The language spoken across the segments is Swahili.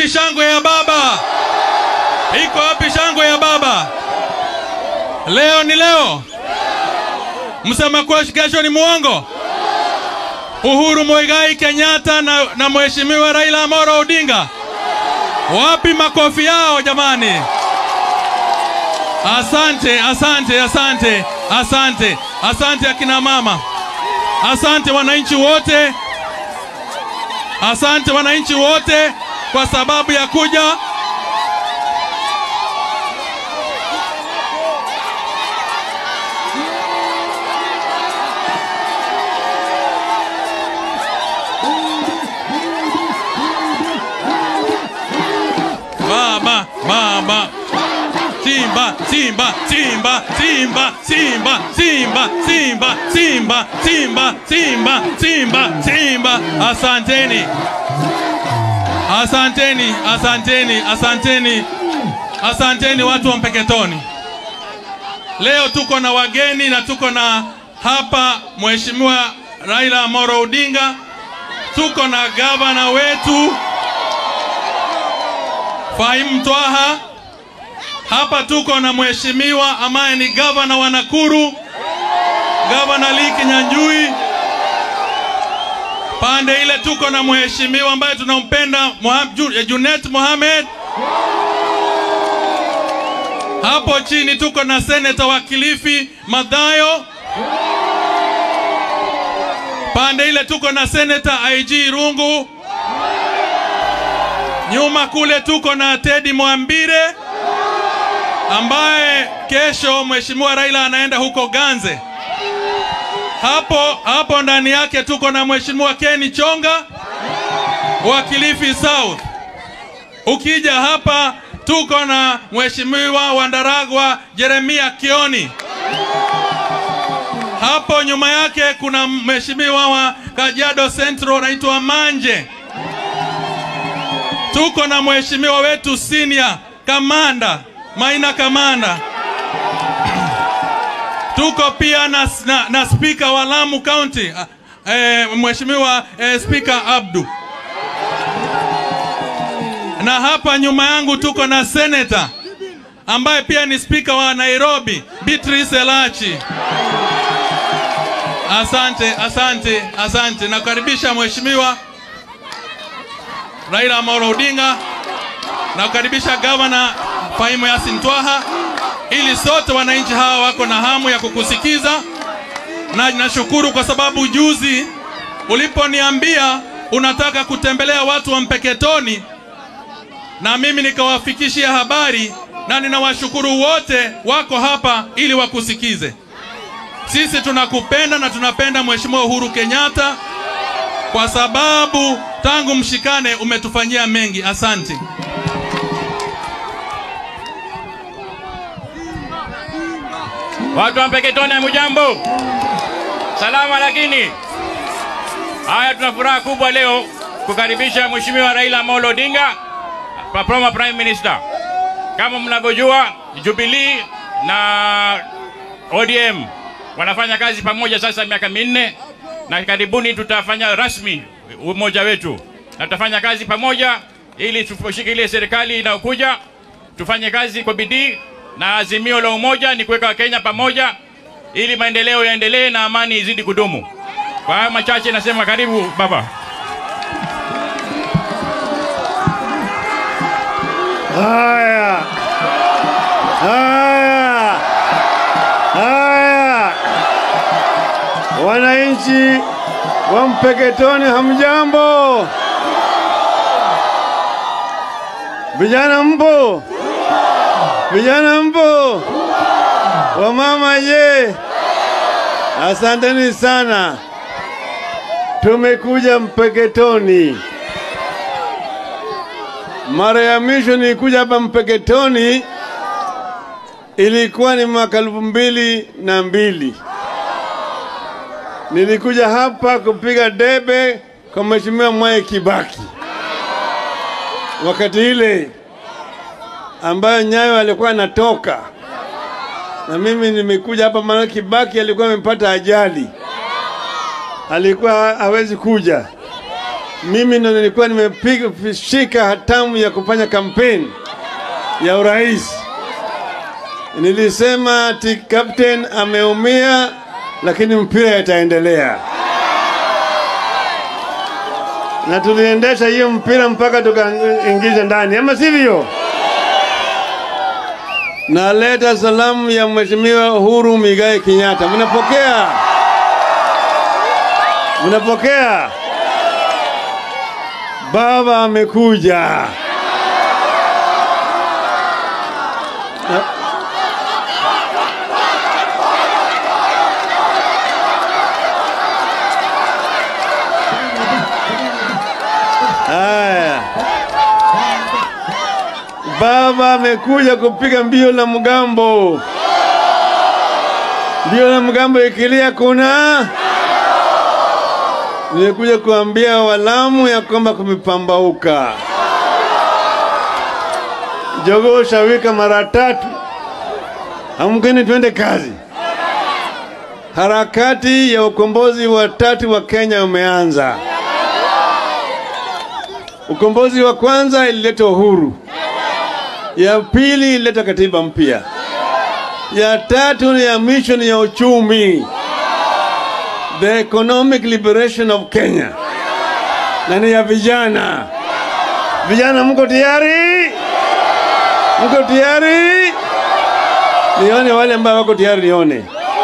wapi shangwe ya baba? Iko wapi shangwe ya baba? Leo ni leo, msema kwesh kesho ni muongo. Uhuru Muigai Kenyatta na, na mheshimiwa Raila Amolo Odinga, wapi makofi yao jamani? Asante, asante, asante, asante, asante akina mama, asante wananchi wote, asante wananchi wote kwa sababu ya kuja Baba, baba. Simba, Simba, Simba, Simba, Simba, Simba, Simba, Simba, Simba, Simba, Simba, Simba. Asanteni. Asanteni, asanteni, asanteni. Asanteni watu wa Mpeketoni. Leo tuko na wageni na tuko na hapa Mheshimiwa Raila Amolo Odinga. Tuko na gavana wetu Fahim Twaha. Hapa tuko na mheshimiwa ambaye ni gavana wa Nakuru, gavana Lee Kinyanjui. Pande ile tuko na mheshimiwa ambaye tunampenda Moha- Ju- Junet Mohamed. Hapo chini tuko na seneta wa Kilifi Madhayo. Pande ile tuko na seneta IG Rungu. Nyuma kule tuko na Teddy Mwambire ambaye kesho mheshimiwa Raila anaenda huko Ganze. Hapo hapo ndani yake tuko na mheshimiwa Ken Chonga wa Kilifi South. Ukija hapa tuko na mheshimiwa Wandaragwa Jeremia Kioni. Hapo nyuma yake kuna mheshimiwa wa Kajiado Central anaitwa Manje. Tuko na mheshimiwa wetu senior kamanda Maina Kamanda. Tuko pia na, na, na spika wa Lamu County eh, mheshimiwa eh, spika Abdu, na hapa nyuma yangu tuko na senator ambaye pia ni spika wa Nairobi Beatrice Elachi. Asante, asante, asante. Nakukaribisha mheshimiwa Raila Amolo Odinga, nakukaribisha gavana Fahim Yasin Twaha, ili sote wananchi hawa wako na hamu ya kukusikiza, na nashukuru kwa sababu juzi uliponiambia unataka kutembelea watu wa Mpeketoni, na mimi nikawafikishia habari, na ninawashukuru wote wako hapa ili wakusikize. Sisi tunakupenda na tunapenda Mheshimiwa Uhuru Kenyatta kwa sababu tangu mshikane umetufanyia mengi. Asante. Watu wa Mpeketoni, hamujambo? Salama lakini. Haya, tuna furaha kubwa leo kukaribisha Mheshimiwa Raila Amolo Odinga, former Prime Minister. Kama mnavyojua, Jubilee na ODM wanafanya kazi pamoja sasa miaka minne, na karibuni tutafanya rasmi umoja wetu, na tutafanya kazi pamoja ili tushikilie serikali inayokuja, tufanye kazi kwa bidii, na azimio la umoja ni kuweka Wakenya pamoja ili maendeleo yaendelee na amani izidi kudumu. Kwa haya machache nasema karibu baba. Haya, haya, haya, wananchi wa Mpeketoni, hamjambo? Vijana mpo? Vijana mpo? Wamama je? Asanteni sana. Tumekuja Mpeketoni. Mara ya mwisho nilikuja hapa Mpeketoni ilikuwa ni mwaka elfu mbili na mbili. Nilikuja hapa kupiga debe kwa Mheshimiwa Mwai Kibaki wakati ile ambayo Nyayo alikuwa anatoka, na mimi nimekuja hapa maana Kibaki alikuwa amepata ajali, alikuwa hawezi kuja. mimi ndo nilikuwa nimepiga shika hatamu ya kufanya kampeni ya urais. Nilisema ati captain ameumia, lakini mpira itaendelea, na tuliendesha hiyo mpira mpaka tukaingiza ndani, ama sivyo? Naleta salamu ya Mheshimiwa Uhuru Migai Kenyatta. Mnapokea? Mnapokea? Baba amekuja. Na- Haya. Baba amekuja kupiga mbio la mgambo. Mbio la mgambo ikilia kuna Nimekuja kuambia walamu ya kwamba kumepambauka. Jogoo shawika mara tatu, amkeni twende kazi. Harakati ya ukombozi wa tatu wa Kenya umeanza. Ukombozi wa kwanza ilileta uhuru, ya pili ilileta katiba mpya, ya tatu ni ya mission ya uchumi the economic liberation of Kenya, na ni ya vijana. Vijana, mko tayari? Mko tayari? Nione wale ambao wako tayari, nione.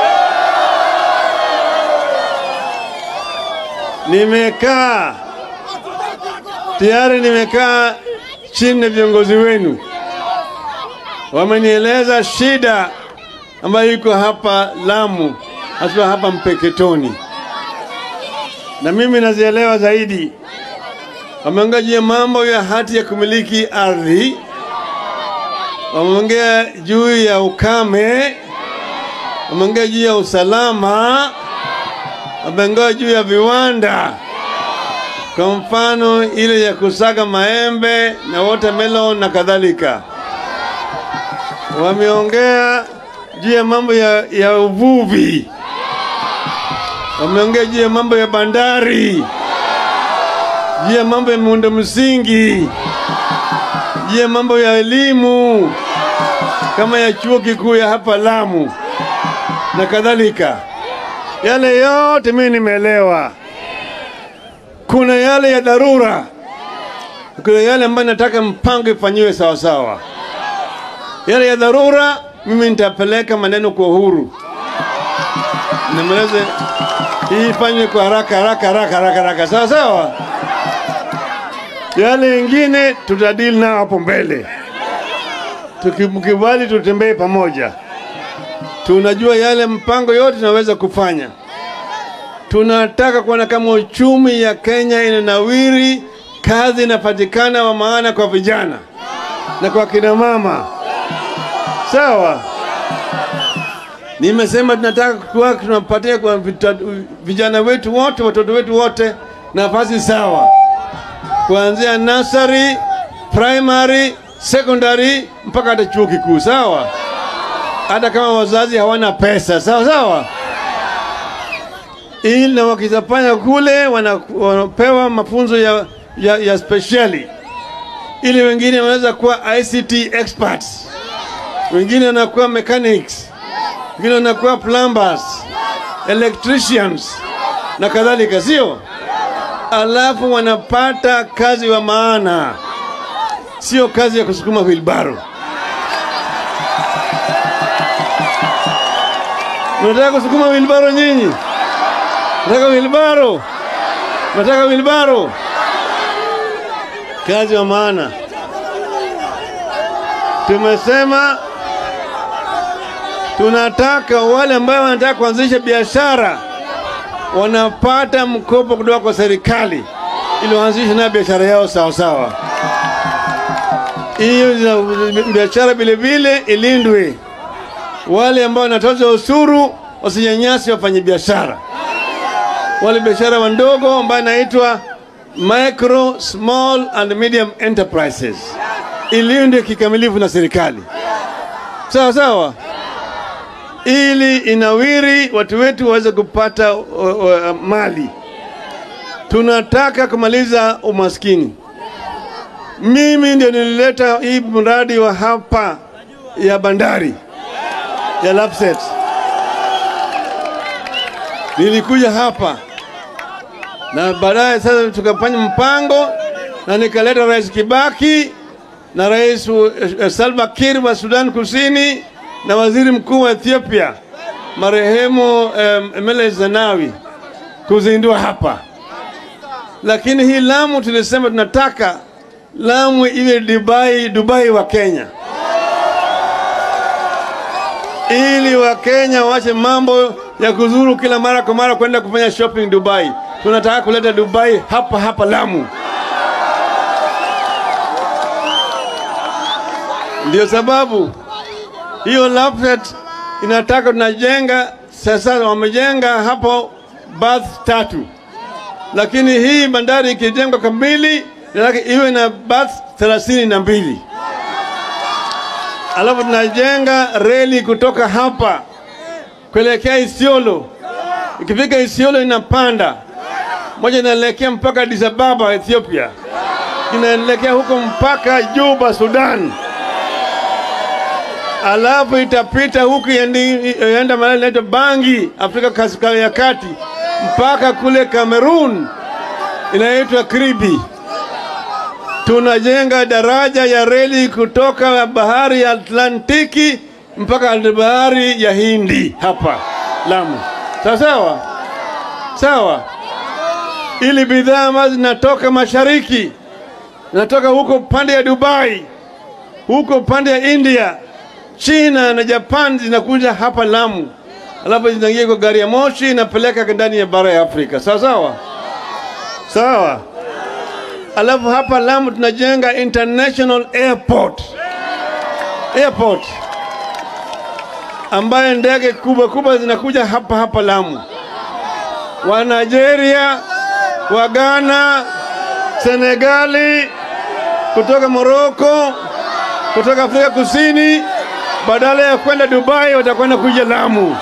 Nimekaa tayari, nimekaa chini na viongozi wenu, wamenieleza shida ambayo iko hapa Lamu, hasa hapa Mpeketoni, na mimi nazielewa zaidi. Wameongea juu ya mambo ya hati ya kumiliki ardhi, wameongea juu ya ukame, wameongea juu ya usalama, wameongea juu ya viwanda, kwa mfano ile ya kusaga maembe na watermelon na kadhalika. Wameongea juu ya mambo ya, ya uvuvi, wameongea juu ya mambo ya bandari, juu ya mambo ya miundo msingi, juu ya mambo ya elimu kama ya chuo kikuu ya hapa Lamu na kadhalika. Yale yote mimi nimeelewa. Kuna yale ya dharura, kuna yale ambayo nataka mpango ifanyiwe sawasawa. Yale ya dharura mimi nitapeleka maneno kwa uhuru, nimeleze hii ifanywe kwa haraka haraka haraka haraka haraka, sawa sawa. Yale ingine tutadili nao hapo mbele, tukimkubali tutembee pamoja. Tunajua yale mpango yote tunaweza kufanya. Tunataka kuona kama uchumi ya Kenya inanawiri, kazi inapatikana wa maana kwa vijana na kwa kina mama. Sawa, nimesema tunataka kuwa tunapatia kwa vita- vijana wetu wote, watoto wetu wote nafasi sawa, kuanzia nursery, primary, secondary mpaka hata chuo kikuu. Sawa, hata kama wazazi hawana pesa. Sawa sawa, ili na wakizafanya kule wana- wanapewa mafunzo ya, ya, ya speciali ili wengine wanaweza kuwa ICT experts wengine wanakuwa mechanics, wengine wanakuwa plumbers, electricians na kadhalika, sio? Alafu wanapata kazi wa maana, sio kazi ya kusukuma wilbaro. Unataka kusukuma wilbaro nyinyi? Nataka wilbaro? Nataka wilbaro? Kazi wa maana. Tumesema tunataka wale ambao wanataka kuanzisha biashara wanapata mkopo kutoka kwa serikali ili waanzishe nayo biashara yao sawa sawa. Hiyo za- biashara vile vile ilindwe. Wale ambao wanatoza ushuru wasinyanyasi wafanye biashara, wale biashara wandogo ambayo inaitwa micro small and medium enterprises ilindwe kikamilifu na serikali, sawa sawa, ili inawiri, watu wetu waweze kupata uh, uh, mali. tunataka kumaliza umaskini. Mimi ndio nilileta hii mradi wa hapa ya bandari ya Lapset. Nilikuja hapa na baadaye sasa tukafanya mpango na nikaleta Rais Kibaki na Rais uh, Salva Kiir wa Sudan Kusini na Waziri Mkuu wa Ethiopia marehemu um, Meles Zenawi kuzindua hapa, lakini hii Lamu tulisema tunataka Lamu iwe Dubai, Dubai wa Kenya, ili Wakenya waache mambo ya kuzuru kila mara kwa mara kwenda kufanya shopping Dubai. Tunataka kuleta Dubai hapa hapa Lamu. Ndio sababu hiyo Lapset inataka tunajenga sasa, wamejenga hapo bath tatu, lakini hii bandari ikijengwa kamili inataka iwe na bath thelathini na mbili alafu tunajenga reli kutoka hapa kuelekea Isiolo. Ikifika Isiolo inapanda moja, inaelekea mpaka Addis Ababa Ethiopia, inaelekea huko mpaka Juba Sudan, alafu itapita huku ienda mahali inaitwa Bangi Afrika kaskazini ya kati mpaka kule Cameroon inaitwa Kribi. Tunajenga daraja ya reli kutoka bahari ya Atlantiki mpaka bahari ya Hindi hapa Lamu. Sawa sawa sawa, ili bidhaa ambazo zinatoka mashariki zinatoka huko pande ya Dubai, huko pande ya India, China na Japan zinakuja hapa Lamu, alafu zinaingia kwa gari ya moshi inapeleka ndani ya bara ya Afrika. Sawa sawa sawa. Alafu hapa Lamu tunajenga international airport airport ambayo ndege kubwa kubwa zinakuja hapa hapa Lamu, wa Nigeria, wa Ghana, Senegali, kutoka Morocco, kutoka Afrika Kusini, badala ya kwenda Dubai watakwenda kuja Lamu.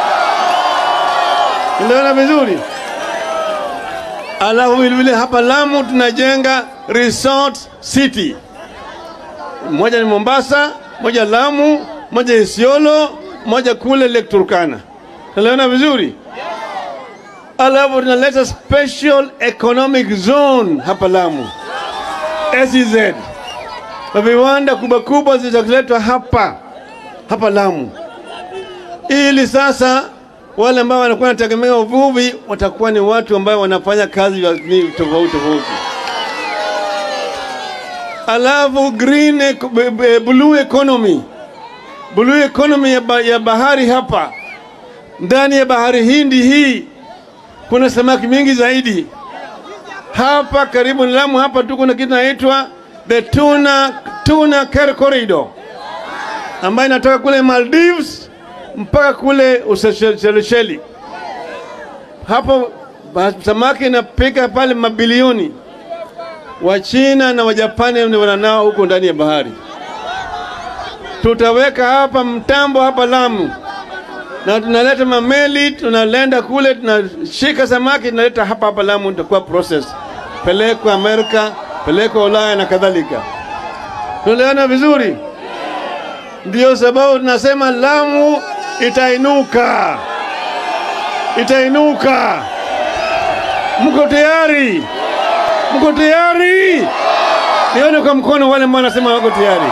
Unaona vizuri? Alafu vilevile hapa Lamu tunajenga resort city, moja ni Mombasa, moja Lamu, moja Isiolo, moja kule Lake Turkana. Tunaelewana vizuri? Alafu tunaleta special economic zone hapa Lamu, SEZ, na viwanda kubwa kubwa zitaletwa hapa hapa Lamu, ili sasa wale ambao wanakuwa wanategemea uvuvi watakuwa ni watu ambao wanafanya kazi tofauti tofauti. Alafu green e blue economy, blue economy ya, ba, ya bahari hapa ndani ya bahari Hindi hii kuna samaki mingi zaidi. Hapa karibu na Lamu hapa tu kuna kitu inaitwa the tuna tuna corridor ambayo inatoka kule Maldives mpaka kule Ushelisheli. Hapo samaki inapika pale mabilioni. Wachina na Wajapani ni wananao huko ndani ya bahari. Tutaweka hapa mtambo hapa Lamu, na tunaleta mameli, tunalenda kule, tunashika samaki, tunaleta hapa hapa Lamu, itakuwa process, pelekwa Amerika, pelekwa Ulaya na kadhalika. Tunaelewana vizuri? Ndiyo sababu tunasema Lamu itainuka, itainuka. Mko tayari? Mko tayari? Nione kwa mkono wale ambao wanasema wako tayari.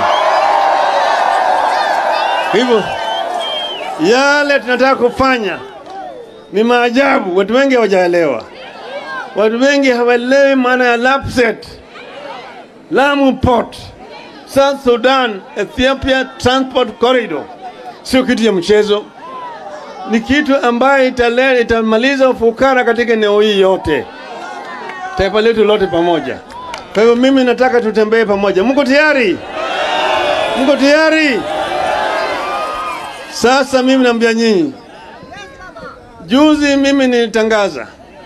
Hivyo yale tunataka kufanya ni maajabu. Watu wengi hawajaelewa, watu wengi hawaelewi maana ya Lapset, Lamu Port, South Sudan, Ethiopia Transport Corridor sio kitu ya mchezo, ni kitu ambayo itale, itamaliza ufukara katika eneo hii yote, taifa letu lote pamoja. Kwa hivyo mimi nataka tutembee pamoja. Mko tayari? Mko tayari? Sasa mimi naambia nyinyi, juzi mimi nilitangaza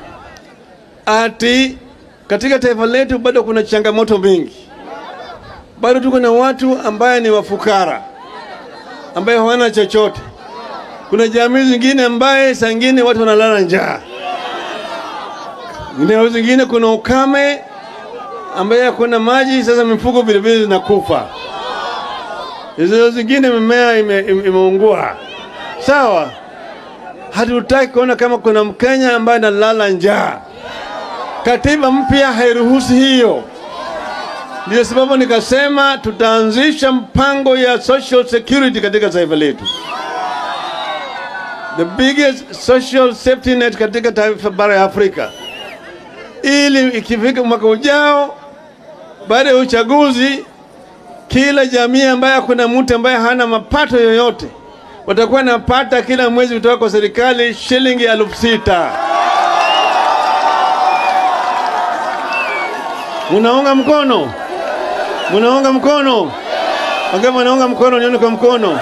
ati katika taifa letu bado kuna changamoto mingi, bado tuko na watu ambaye ni wafukara ambaye hawana chochote. Kuna jamii zingine ambaye saa ingine watu wanalala njaa. eneo zingine kuna ukame ambaye hakuna maji, sasa mifugo vilevile zinakufa. Hizo zingine mimea ime- ime- imeungua. Sawa, hatutaki kuona kama kuna Mkenya ambaye analala njaa. Katiba mpya hairuhusu hiyo. Ndio sababu nikasema tutaanzisha mpango ya social security katika taifa letu, the biggest social safety net katika taifa bara ya Afrika, ili ikifika mwaka ujao, baada ya uchaguzi, kila jamii ambaye kuna mtu ambaye hana mapato yoyote watakuwa napata kila mwezi kutoka kwa serikali shilingi elfu sita. Munaunga mkono? Munaunga mkono? Wangapi wanaunga mkono? Nione kwa mkono.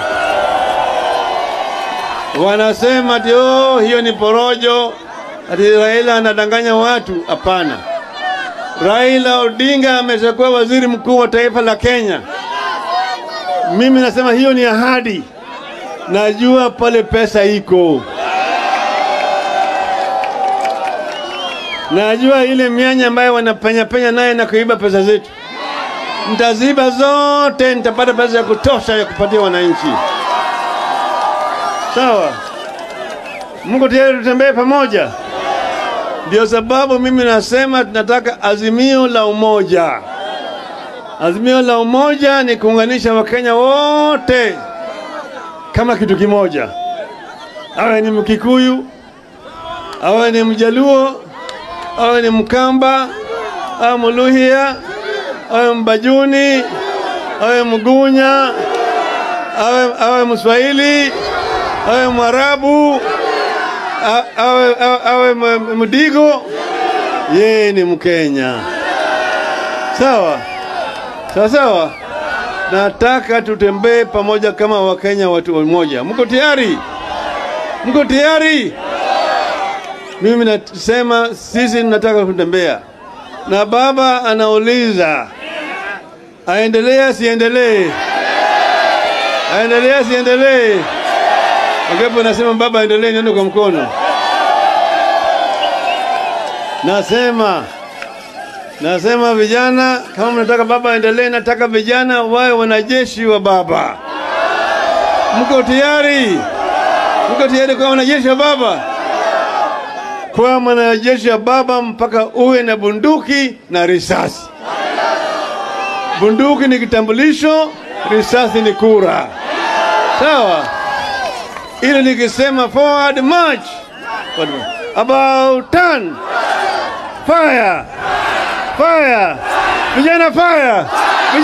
Wanasema ati oh, hiyo ni porojo, ati Raila anadanganya watu. Hapana, Raila Odinga ameshakuwa waziri mkuu wa taifa la Kenya. Mimi nasema hiyo ni ahadi, najua pale pesa iko, najua ile mianya ambayo wanapenya penya naye na kuiba pesa zetu nitaziba zote, nitapata pesa ya kutosha ya kupatia wananchi. Sawa, Mungu tayari, tutembee pamoja. Ndio sababu mimi nasema tunataka azimio la umoja. Azimio la umoja ni kuunganisha Wakenya wote kama kitu kimoja, awe ni Mkikuyu, awe ni Mjaluo, awe ni Mkamba, awe Muluhya, awe Mbajuni, awe Mgunya, awe, awe Mswahili, awe Mwarabu, a- awe, awe, awe M- Mdigo, yeye ni Mkenya. Sawa sawa sawa. Nataka tutembee pamoja kama Wakenya, watu wamoja. Mko tayari? Mko tayari? Mimi nasema sisi tunataka kutembea, na baba anauliza aendelee asiendelee, aendelee asiendelee. Wangapi wanasema baba aendelee? Nione kwa mkono. Nasema nasema vijana, kama mnataka baba aendelee, nataka vijana wawe wanajeshi wa baba. Mko tayari? Mko tayari kuwa wanajeshi wa baba? Kuwa mwanajeshi wa baba mpaka uwe na bunduki na risasi. Bunduki ni kitambulisho, risasi ni kura. Sawa? Ili nikisema forward march, forward march. about turn, fire, fire, vijana fire.